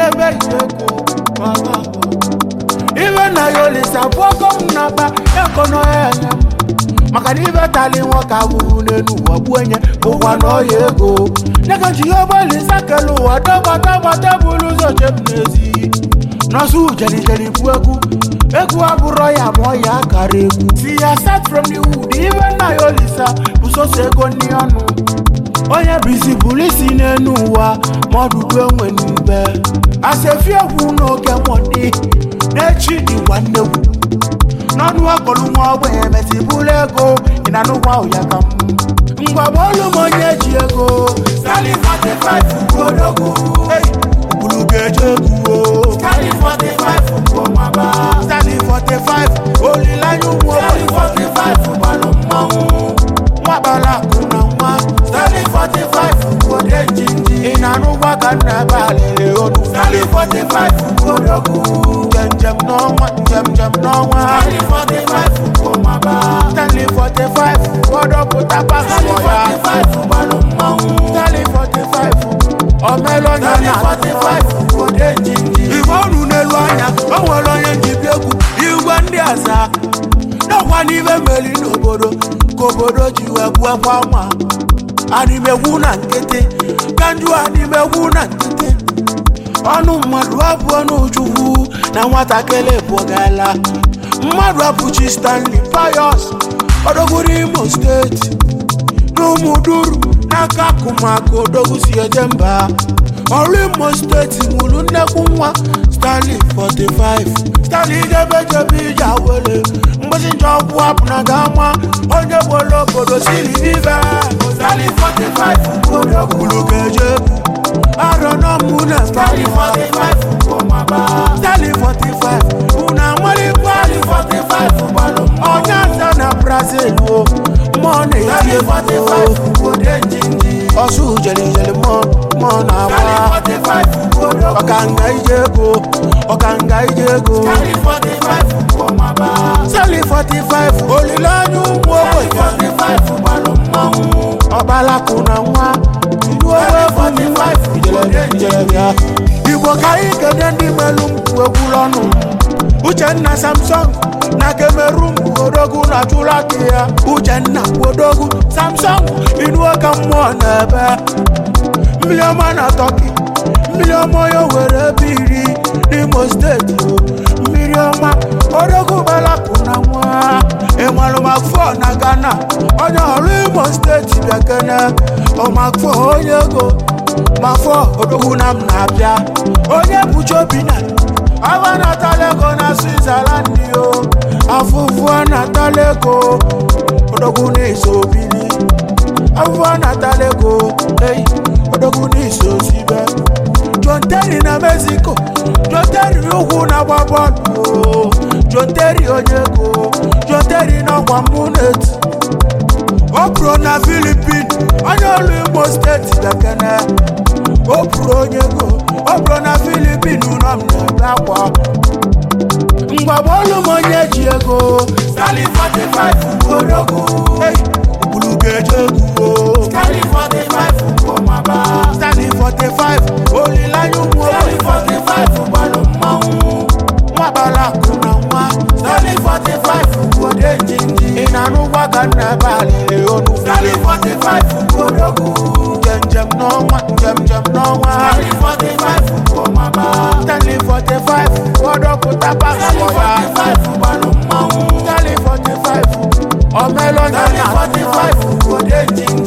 ebe ijeko ibe na ya olisa bụ ọkọ m na-akpa ekono ya enye m maka na ibe tali nwoke abụrụ n'elu ụwa bụ enye ụwa na ọya ego nyeka ji ya ọgbalisa kele ụwa dọgbadọgbada bụrụ ụzọ jem n'ezi nọsụ jelijeli bụ egwu egwu abụrọ ya ma ọ ya akara egwu si ya start from the wood ibe nna ya olisa bụ soso ego ndị ọnụ onye bisi bụrụ isi n'elu ụwa ma ọdụdụ enwe n'ube asefi egwu n'oge nwọdị n'echi dịkwa nnegwu n'ọnụ akọlụ nwa ogbenye mesi bụrụ ego ị na n'ụgwọ ahụ ya ka m ngwa bọọlụ m onye ji ego Stanley 45 kodogwu ụkpụrụ ga-eje egwu o Stanley 45 bụ ọmaba Stanley 45 olileanya ụmụ Stanley 45 gbalụ mmanwụ nwakpara akụ na nwa Stanley 45 bụ ode njinji ị na-anụgwa ka nna ebe alịrị onu Stanley 45 kodogwu njem n'ọnwa njem njem n'ọnwa Stanley 45 bụ ọmaba Stanley 45 gbọdọpụta pasụpọ ya gbalụ mmanwụ Stanley 45 omelọnya na 45 ode njinji igwe ọnụ n'elu anya o nwere onye njibi egwu igwe ndị aza n'ọkwa n'ibe meri n'obodo ka obodo ji wee gbuo kwa nwa animegwu na nkịtị ka njụ animegwu na nkịtị ọnụ mmadụ abụọ n'uchukwu na nwatakịrị bụgala mmadụ abụchi stanley payos odogwuru imo steeti n'ụmụduru n'aka akụmakụ odogwu si eje mba ọrụ imo steeti nwụrụ nnekwu nwa stanley 45 stanley jebejebe ije awele mgbesi njọ ọgwụ apụ na gama onye gbolo obodo siri vive stanley 45 odogwuru ga-eje arọ n'ọmụ na stanley 45 stanley 45 unu amarịkwa 45 gbalụ onye asa na brazil o mmụọ na-eti egwu ọsụ jelijeli mmụọ na-agba ọkanga ije ego ọkanga ije ego stanley 45 olileanya ụmụ ogbenye ọbalakụ na nwa ilu owe ya igbo ka anyị kede ndị melu mkpu egwuru ọnụ uchenna samsung na kemerum odogwu na chụlaki ya uchenna odogwu samsung inuo ka mmụọ na-ebe mmiri ọma na tọki mmiri ọma ya were ebe iri n'imo steeti mmiri ọma odogwu balapụ na nwa ịmalụmakfọ na ghana onye ọrụ imo steeti bịakene ọmakfọ onye ego mafọ odogwu na m na-abịa onye bụchi obi na awa natalego na switzerland o afụfụ natalego odogwu na-eso obili afụfụ natalego ei odogwu na-eso zibe john terry na mexico john terry ugwu na-agba bọọlụ o john terry onye ego john terry n'ọkwa munet o pụrụ na filipin onye ọrụ imo steeti bekene o pụrụ onye ego o pụrụ na filipin ụlọ m na-ebe akwa ngwa bọọlụ m onye ji ego Stanley 45 odogwu ụkpụrụ ga-eje egwu o Stanley 45 ọmaba Stanley 45 olileanya ụmụ Stanley 45 gbalụ mmanwụ nwakpara akụ na nwa Stanley 45 ode njinji ị na-anụgwa ka nna ebe alịrị onu Stanley 45 odogwu njem njem n'ọnwa njem njem n'ọnwa Stanley 45 ọmaba Stanley 45 gbọdọpụta pasụpọ ya gbalụ mmanwụ Stanley 45 omelọnya na 45 ode njinji